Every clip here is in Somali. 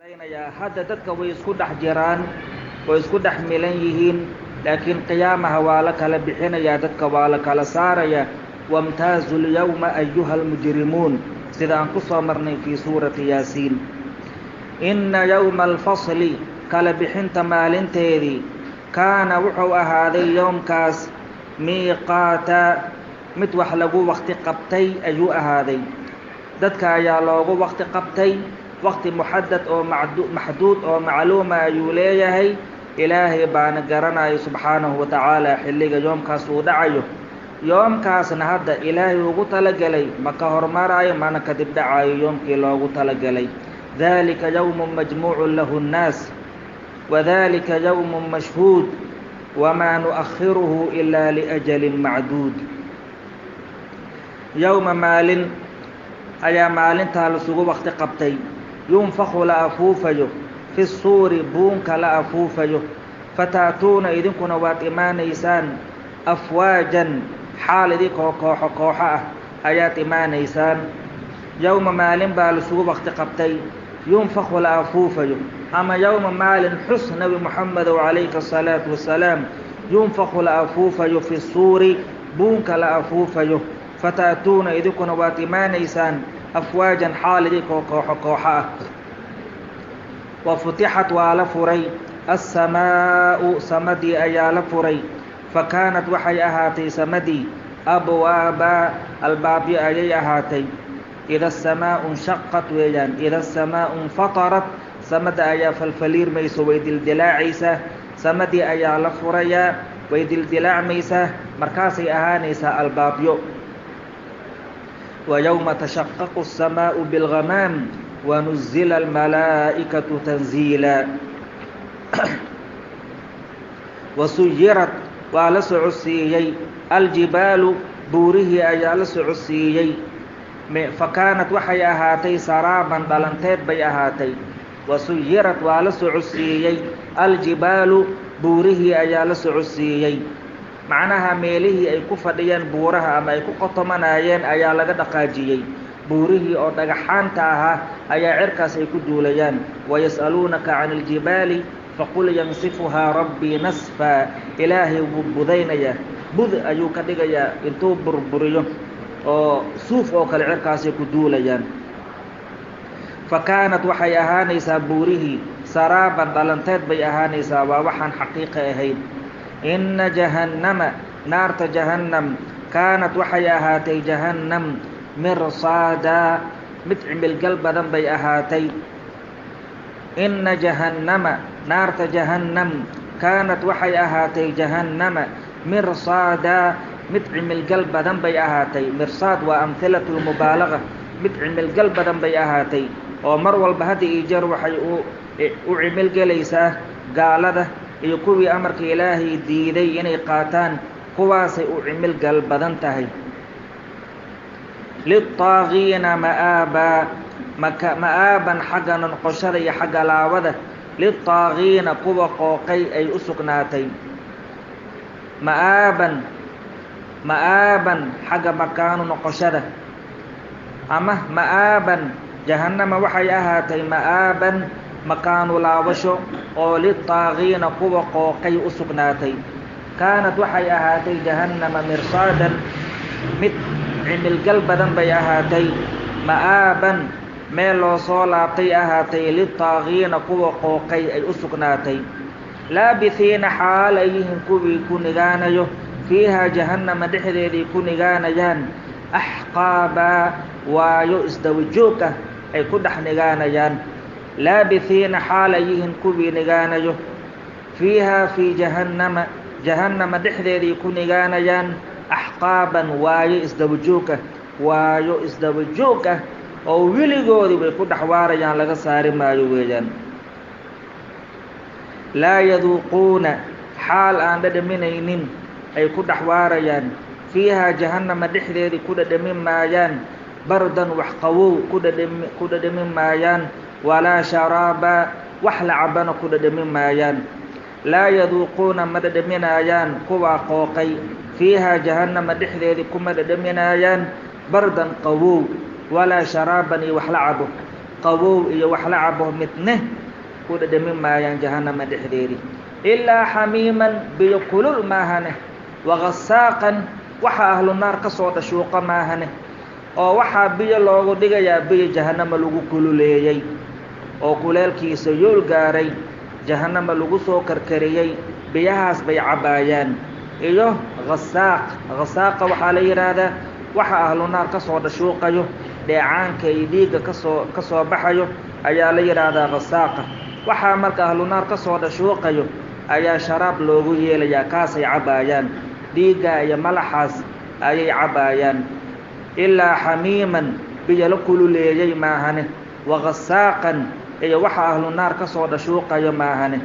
hadda dadka way isku dhex jiraan way isku dhex milan yihiin laakiin qiyaamaha waa la kala bixinayaa dadka waa la kala saaraya wamtaazu lyawma ayuha almujrimuun sida aan ku soo marnay fii suurati yaasiin inna yowma alfasli kala bixinta maalinteedii kaana wuxuu ahaaday yowmkaas miiqaata mid wax lagu wakti qabtay ayuu ahaaday dadka ayaa loogu wakti qabtay wakti muxadad oo maxduud oo macluuma ayuu leeyahay ilaahay baana garanaya subxaanahu watacaala xilliga yoomkaas uu dhacayo yoomkaasna hadda ilaahay ugu talagelay ma ka hormarayo mana kadib dhacayo yoomkii loogu talagelay dalika yowmu majmuucu lahu nnaas wadalika yowmu mashhuud wamaa nu'akhiruhu ilaa liajalin macduud yowma maalin ayaa maalintaa lasugu wakti qabtay yunfaku la afuufayo fi suuri buunka la afuufayo fataatuuna idinkuna waad imaanaysaan afwaajan xaal idinkoo kooxo kooxo ah ayaad imaanaysaan yowma maalin baa lasugu wakti qabtay yunfaku la afuufayo ama yowma maalin xus nebi moxamedow calayhi asalaatu wasalaam yunfaku la afuufayo fi suuri buunka la afuufayo fataatuuna idinkuna waad imaanaysaan afwaajan xaal idinkoo kooxo kooxo ah wa futixat waa la furay assamaa'u samadii ayaa la furay fa kaanat waxay ahaatay samadii abwaaba albaabyo ayay ahaatay ida asamaau nshaqat weeyaan ida asamaau infatarat samada ayaa falfaliirmayso way dildilaacaysaa samadii ayaa la furayaa way dildilaacmaysaa markaasay ahaanaysaa albaabyo wa yowma tashaqaqu الsamaau biاlghamaam wanuzila almalaa'ikatu tanziila wasuyirat waa la socodsiiyey aljibaalu buurihii ayaa la socodsiiyey fa kaanat waxay ahaatay saraaban dhalanteed bay ahaatay wasuyirat waa la socodsiiyey aljibaalu buurihii ayaa la socodsiiyey macnaha meelihii ay ku fadhiyeen buuraha ama ay ku qotomanayeen ayaa laga dhaqaajiyey buurihii oo dhagaxaanta ahaa ayaa cirkaas ay ku duulayaan wayas'aluunaka can iljibaali faqul yansifuhaa rabbii nasfaa ilaahay wuu budaynayaa bud ayuu ka dhigayaa intuu burburiyo oo suuf oo kale cirkaasay ku duulayaan fa kaanat waxay ahaanaysaa buurihii saraaban dhalanteed bay ahaanaysaa waa waxaan xaqiiqa ahayn inna jahannama naarta jahannam kaanat waxay ahaatay jahannam mirsaadaa mid cimilgal badan bay ahaatay inna jahannama naarta jahannam kaanat waxay ahaatay jahannama mirsaadaa mid cimilgal badan bay ahaatay mirsaad waa amhilatu lmubaalaga mid cimilgal badan bay ahaatay oo mar walba hadda iyo jeer waxay u u cimilgelaysaa gaalada iyo kuwii amarka ilaahay diiday inay qaataan kuwaasay u cimilgal badan tahay lilطaagiina ma'aabaa maka ma'aaban xagga noqoshada iyo xagga laabada lilطaagiina kuwa qooqay ay u sugnaatay ma'aaban ma'aaban xagga makaanu noqoshada ama ma'aaban jahannama waxay ahaatay ma'aaban makaanu laabasho oo lilطaagiina kuwa qooqay u sugnaatay kaanat waxay ahaatay jahannama mirsaadan mid cimilgal badan bay ahaatay ma'aaban meel loo soo laabtay ahaatay lilطaagiina kuwa qooqay ay u sugnaatay laabihiina xaal ay yihiin kuwii ku nigaanayo fiihaa jahannama dhexdeedii ku nigaanayaan axqaabaa waayo isdawajoog ah ay ku dhex nigaanayaan laabihiina xaal ay yihiin kuwii nigaanayo fiihaa fii jahannama jahannama dhexdeedii ku nigaanayaan axqaaban waayo isdabajoog ah waayo isdabajoog ah oo weligoodii bay ku dhex waarayaan laga saari maayo weeyaan laa yaduuquuna xaal aan dhadhaminaynin ay ku dhex waarayaan fiihaa jahannama dhexdeedii ku dhadhamin maayaan bardan wax qawow ku dhadhami ku dhadhamin maayaan walaa sharaaba wax la cabana ku dhadhamin maayaan laa yaduuquuna ma dhadhaminaayaan kuwaa qooqay fiihaa jahannama dhexdeedii kuma dhadhaminaayaan bardan qawow walaa sharaaban iyo wax la cabo qabow iyo wax la cabo midne ku dhadhami maayaan jahannama dhexdeedii ilaa xamiiman biyo kulul maahane wagasaaqan waxa ahlu naar ka soo dhashuuqa maahane oo waxaa biyo loogu dhigayaa biyo jahannama lagu kululeeyey oo kuleelkiisa yool gaaray jahannama lagu soo karkariyey biyahaas bay cabbaayaan iyo hasaaq hasaaqa waxaa la yidhaahdaa waxa ahlu naar ka soo dhashuuqayo dheecaanka iyo dhiigga kasoo ka soo baxayo ayaa la yidhaahdaa hasaaqa waxaa marka ahlu naar ka soo dhashuuqayo ayaa sharaab loogu yeelayaa kaasay cabbaayaan dhiigga iyo malaxaas ayay cabbaayaan ilaa xamiiman biyo la kululeeyey maahane wagasaaqan iyo waxa ahlu naar ka soo dhashuuqayo maahane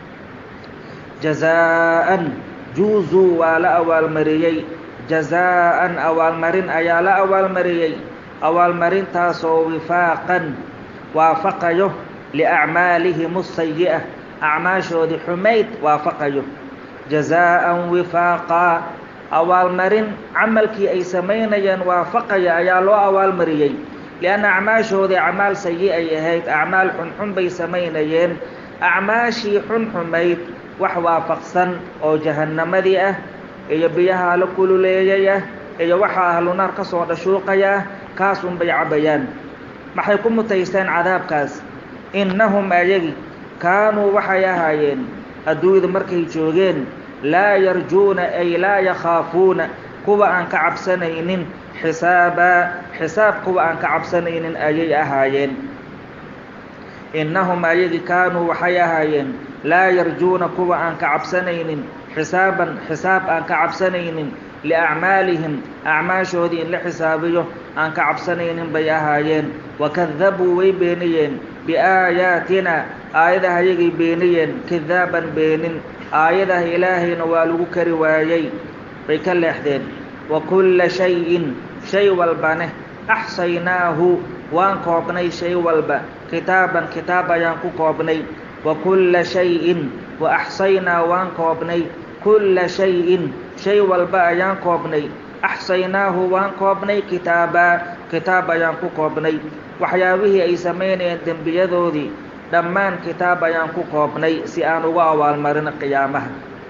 jazaa'an juuzuu waa la awaalmariyey jazaa'an awaalmarin ayaa la awaalmariyey awaalmarintaasoo wifaaqan waafaqayo liacmaalihim asayi'a acmaashoodii xumayd waafaqayo jazaa'an wifaaqaa awaalmarin camalkii ay samaynayeen waafaqaya ayaa loo awaalmariyey lianna acmaashoodii acmaal sayi ay ahayd acmaal xunxun bay samaynayeen acmaashii xunxumayd wax waafaqsan oo jahannamadii ah iyo biyaha la kululeeyay ah iyo waxaa ahlu naar ka soo dhashuuqaya ah kaasun bay cabbayaan maxay ku mutaysteen cadaabkaas innahum ayagi kaanuu waxay ahaayeen adduunyada markay joogeen laa yarjuuna ay laa yakhaafuuna kuwa aan ka cabsanaynin xisaabaa xisaab kuwa aan ka cabsanaynin ayay ahaayeen innahum ayagi kaanuu waxay ahaayeen laa yarjuuna kuwa aan ka cabsanaynin xisaaban xisaab aan ka cabsanaynin liacmaalihim acmaashoodii in la xisaabiyo aan ka cabsanaynin bay ahaayeen wakadabuu way beeniyeen biaayaatina aayadaha ayagay beeniyeen kadaaban beenin aayadaha ilaahayna waa lagu kari waayey bay ka leexdeen wa kulla shayin shay walbaneh axsaynaahu waan koobnay shay walba kitaaban kitaab ayaan ku koobnay wa kulla shayin wa axsaynaa waan koobnay kulla shayin shay walba ayaan koobnay axsaynaahu waan koobnay kitaabaa kitaab ayaan ku koobnay waxyaabihii ay samaynayeen dembiyadoodii dhammaan kitaab ayaan ku koobnay si aan uga awaalmarino qiyaamaha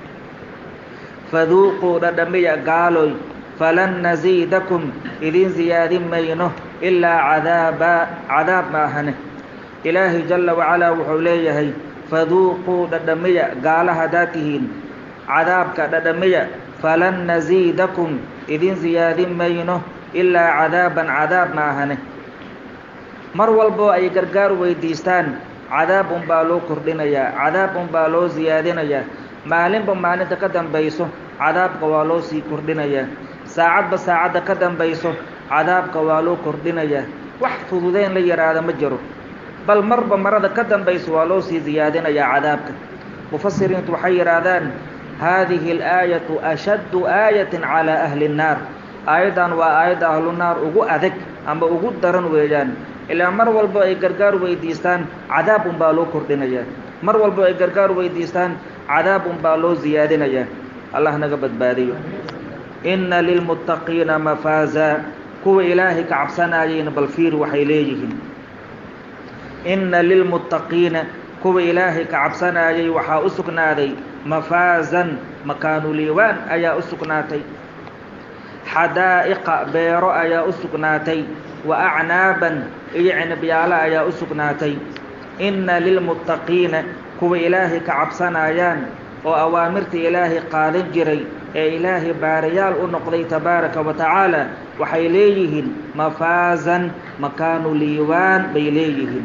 faduuquu dhadhamiya gaaloy falan nasiidakum idin siyaadin mayno ilaa cadaabaa cadaab maahane ilaahay jalla wacalaa wuxuu leeyahay faduuquu dhadhamiya gaala haddaad tihiin cadaabka dhadhamiya falan nasiidakum idin siyaadin mayno ilaa cadaaban cadaab maahane mar walboo ay gargaar weydiistaan cadaab unbaa loo kordhinayaa cadaab unbaa loo siyaadinayaa maalinba maalinta ka dambayso cadaabka waa loo sii kordhinayaa saacadba saacadda ka dambayso cadaabka waa loo kordhinayaa wax fududeyn la yidhaahda ma jiro bal marba marada ka dambayso waa loo sii siyaadinayaa cadaabka mufasiriintu waxay yidhaahdaan haadihi alaayatu ashaddu aayatin calaa ahli nnaar aayaddan waa aayadda ahlunaar ugu adag ama ugu daran weeyaan ilaa mar walbo ay gargaar weydiistaan cadaab unbaa loo kordhinayaa mar walbo ay gargaar weydiistaan cadaab unbaa loo siyaadinayaa allah naga badbaadiyo inna lilmuttaqiina mafaaza kuwa ilaahay ka cabsanaayeyna bal fiir waxay leeyihiin inna lilmuttaqiina kuwa ilaahay ka cabsanaayay waxaa u sugnaaday mafaazan makaanuliiwaan ayaa u sugnaatay xadaa'iqa beero ayaa u sugnaatay wa acnaaban iyo cinibyaalo ayaa u sugnaatay inna lilmuttaqiina kuwa ilaahay ka cabsanayaan oo awaamirta ilaahay qaadan jiray ee ilaahay baarayaal u noqday tabaaraka wa tacaala waxay leeyihiin mafaazan makaanu liiwaan bay leeyihiin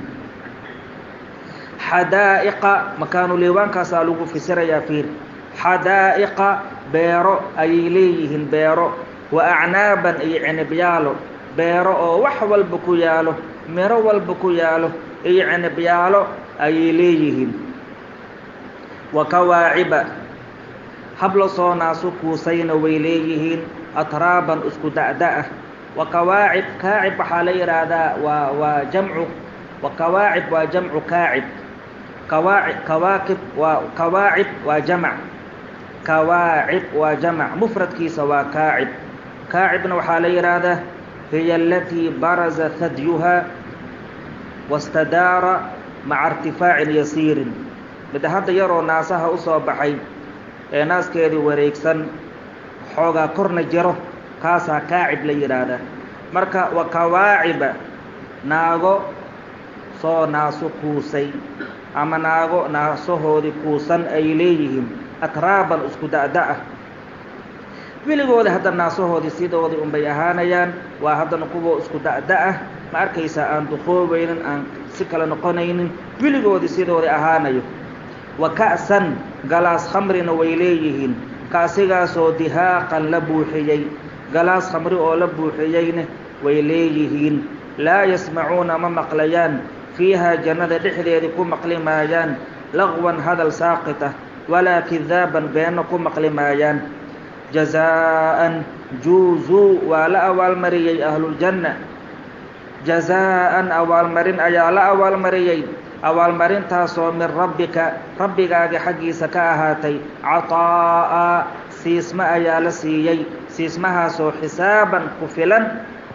xadaa'iqa makaanu liiwaankaasaa lagu fasirayaa fiir xadaa'iqa beero ayay leeyihiin beero wa acnaaban iyo cinibyaalo beero oo wax walba ku yaalo miro walba ku yaalo iyo cinibyaalo ayay leeyihiin wa kawaaciba habla soo naasu kuusayna way leeyihiin atraaban isku da'da-ah wa kawaacib kaacib waxaa la yidhaahdaa waa waa jamcu wa kawaacib waa jamcu kaacib kawaaci kawaakib waa kawaacib waa jamac kawaacib waa jamac mufradkiisa waa kaacib kaacibna waxaa la yidhaahdaa hiya alatii baraza hadyuhaa wastadaara maca irtifaacin yasiirin mid hadda yaroo naasaha u soo baxay ee naaskeedii wareegsan xoogaa korna jiro kaasaa kaacib la yidhaahdaa marka wa kawaaciba naago soo naaso kuusay ama naago naasahoodii kuusan ay leeyihiin atraaban isku da'da-ah weligooda hadda naasahoodii sidoodii unbay ahaanayaan waa haddana kuwa isku da'da-ah ma arkaysaa aan duqoobaynin aan si kale noqonaynin weligoodii sidoodii ahaanayo wa ka'san galaas khamrina way leeyihiin kaasigaasoo dihaaqan la buuxiyey galaas khamri oo la buuxiyeyna way leeyihiin laa yasmacuuna ma maqlayaan fiihaa jannada dhexdeedii ku maqli maayaan laqwan hadal saaqita walaa kidaaban beenno ku maqli maayaan jazaa'an juuzuu waa la abaalmariyey ahluljanna jazaa'an abaalmarin ayaa la abaalmariyey abaalmarintaasoo min rabbika rabbigaaga xaggiisa ka ahaatay cataa'a siisma ayaa la siiyey siismahaasoo xisaaban ku filan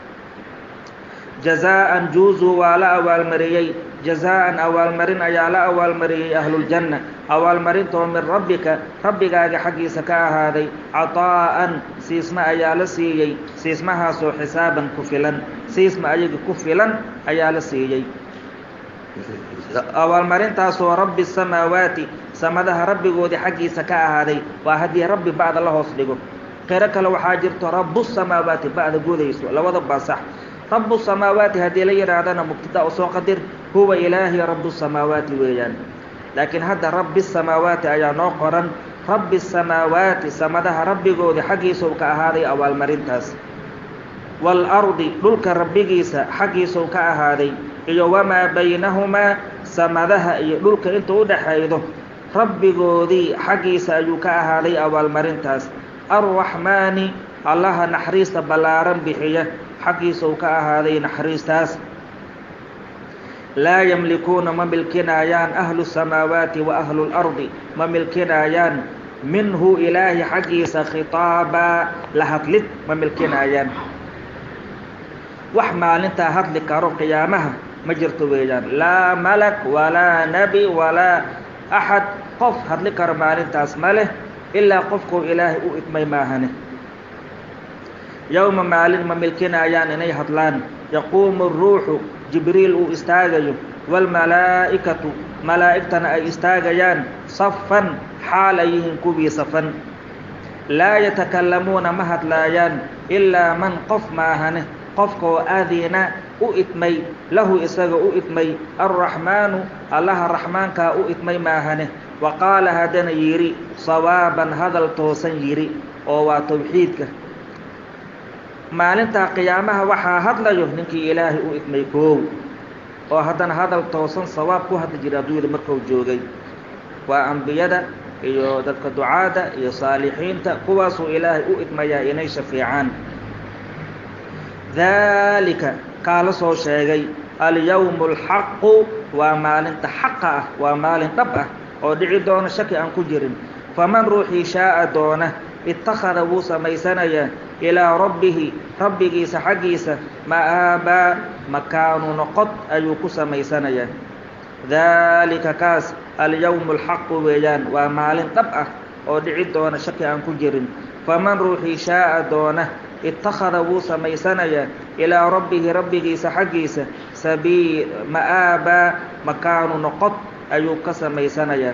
jazaa'an juuzuu waa la abaalmariyey jazaa'an abaalmarin ayaa la abaalmariyey ahluljanna abaalmarintoo min rabbika rabbigaaga xaggiisa ka ahaaday cataa'an siisma ayaa la siiyey siismahaasoo xisaaban ku filan siisma ayaga ku filan ayaa la siiyey abaalmarintaasoo rabbi samaawaati samadaha rabbigoodii xaggiisa ka ahaaday waa haddii rabbi ba'da la hoos dhigo qiro kale waxaa jirto rabu samaawaati ba'da gudayso labada baa sax rabu samaawaati haddii la yidhaahdana mubtada u soo qadir huwa ilaahi rabu samaawaati weeyaan laakiin hadda rabbi samaawaati ayaa noo qoran rabbi samaawaati samadaha rabbigoodii xaggiisau ka ahaaday abaalmarintaas waalardi dhulka rabbigiisa xaggiisau ka ahaaday iyo wamaa baynahumaa samadaha iyo dhulka inta u dhaxaydo rabbigoodii xaggiisa ayuu ka ahaaday abaalmarintaas arraxmaani allaha naxariista ballaaran bixiya xaggiisau ka ahaaday naxariistaas laa yamlikuuna ma milkinaayaan ahlu samaawaati wa ahlu lardi ma milkinaayaan minhu ilaahi xaggiisa khitaabaa la hadlid ma milkinaayaan wax maalintaa hadli karo qiyaamaha ma jirto weeyaan laa malak walaa nebi walaa axad qof hadli karo maalintaas ma leh ilaa qofkuu ilaahay u idmay maahane yowma maalin ma milkinaayaan inay hadlaan yaquumu ruuxu jibriil uu istaagayo waalmalaa'ikatu malaa'igtana ay istaagayaan safan xaal ay yihiin kuwii safan laa yatakallamuuna ma hadlaayaan ilaa man qof maahane qofkaoo adina u idmay lahu isaga u idmay alraxmaanu allaha raxmaankaa u idmay maahane wa qaala haddana yidhi sawaaban hadal toosan yidhi oo waa tawxiidka maalintaa qiyaamaha waxaa hadlayo ninkii ilaahay u idmay koow oo haddana hadal toosan sawaab ku hadli jiray adduunyada markuu joogay waa ambiyada iyo dadka ducaada iyo saalixiinta kuwaasuu ilaahay u idmayaa inay shafiicaan daalika kaa la soo sheegay alyawmu alxaqu waa maalinta xaqa ah waa maalin dhab ah oo dhici doona shaki aan ku jirin faman ruuxii shaa'a doona ittakhada wuu samaysanayaa ilaa rabbihi rabbigiisa xaggiisa ma'aabaa makaanu noqod ayuu ku samaysanayaa daalika kaas alyawmu alxaqu weeyaan waa maalin dhab ah oo dhici doona shaki aan ku jirin faman ruuxii shaa'a doona ittakhada wuu samaysanayaa ilaa rabbihi rabbigiisa xaggiisa sabii ma'aabaa makaanu noqod ayuu ka samaysanayaa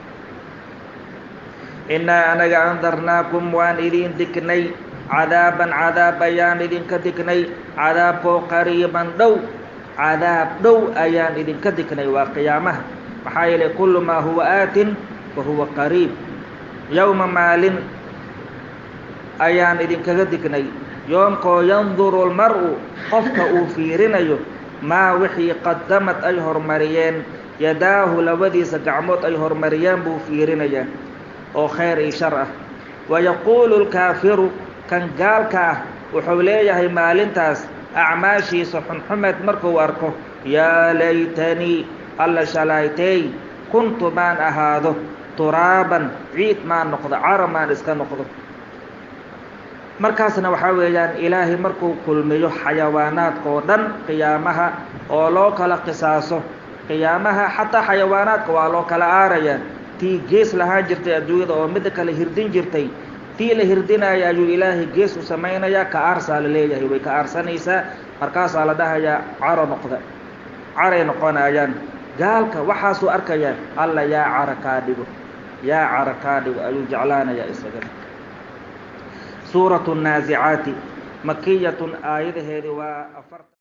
innaa anaga andarnaakum waan idiin dignay cadaaban cadaab ayaan idinka dignay cadaabkoo qariiban dhow cadaab dhow ayaan idinka dignay waa qiyaamaha maxaa yeelay kullu maa huwa aatin fa huwa qariib yowma maalin ayaan idinkaga dignay yoomkoo yanduru lmar'u qofka uu fiirinayo maa wixii qadamad ay hormariyeen yadaahu labadiisa gacmood ay hormariyeen buu fiirinayaa oo khayr iyo shar ah wayaquulu lkaafiru kan gaalka ah wuxuu leeyahay maalintaas acmaashiisa xunxumeed markuu arko yaa laytanii alla shalaytey kuntu maan ahaado turaaban ciid maan noqdo cara maan iska noqdo markaasna waxaa weeyaan ilaahay markuu kulmiyo xayawaanaadka oo dhan qiyaamaha oo loo kala qisaaso qiyaamaha xataa xayawaanaadka waa loo kala aarayaa tii gees lahaan jirtay adduunyada oo midda kale hirdin jirtay tii la hirdinaya ayuu ilaahay gees u samaynayaa ka aarsaa la leeyahay way ka aarsanaysaa markaasaa la dhahayaa caro noqda caray noqonayaan gaalka waxaasuu arkayaa alla yaa cara kaa dhigo yaa cara kaa dhigo ayuu jeclaanayaa isagana suuratu nnaasicaati makiyatun aayadaheedi waa afar